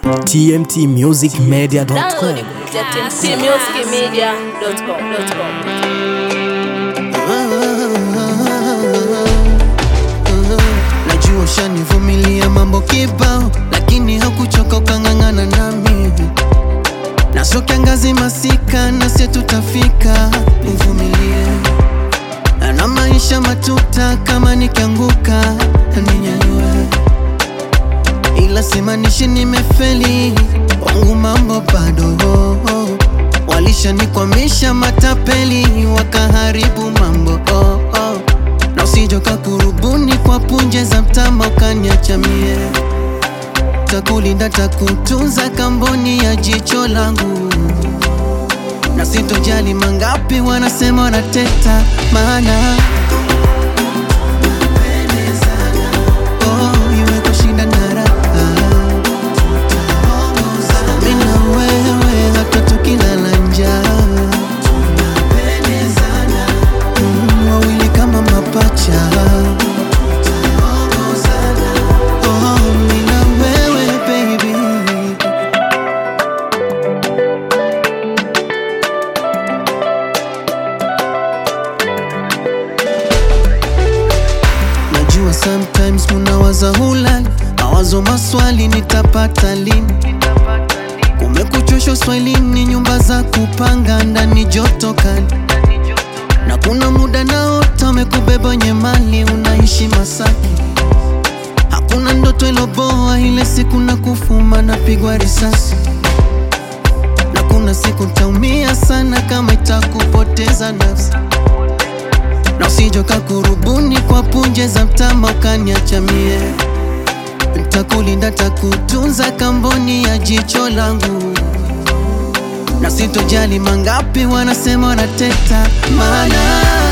tmtmusicmedia.com Download kupitia tmtmusicmedia.com. Najua ushanivumilia mambo kibao, lakini hakuchoka ukang'ang'ana nami, na sio kiangazi masika, na sie tutafika, nivumilie na maisha matuta, kama nikianguka ninyanyue, ila simanishi nimefeli, wangu mambo bado walishanikwamisha matapeli, wakaharibu mambo oh, oh. na usijoka kurubuni kwa punje za mtama ukaniacha mie, takulinda takutunza kamboni ya jicho langu na sitojali mangapi wanasema wanateta, maana oh, iwe kushinda na raha, mimi na wewe hata tukilala njaa Mm, wawili kama mapacha Oh, mimi na wewe baby Najua sometimes munawaza hulali, mawazo maswali nitapata lini? Kumekuchosha uswahilini, nyumba za kupanga ndani joto kali, na kuna muda naota umekubeba wenye mali, unaishi Masaki. Hakuna ndoto iloboa, ile siku na kufuma napigwa risasi, na kuna siku taumia sana kama itakupoteza nafsi na usijoka kurubuni kwa punje za mtama ukaniacha mie, ntakulinda takutunza kamboni ya jicho langu, na sitojali mangapi wanasema wanateta, maana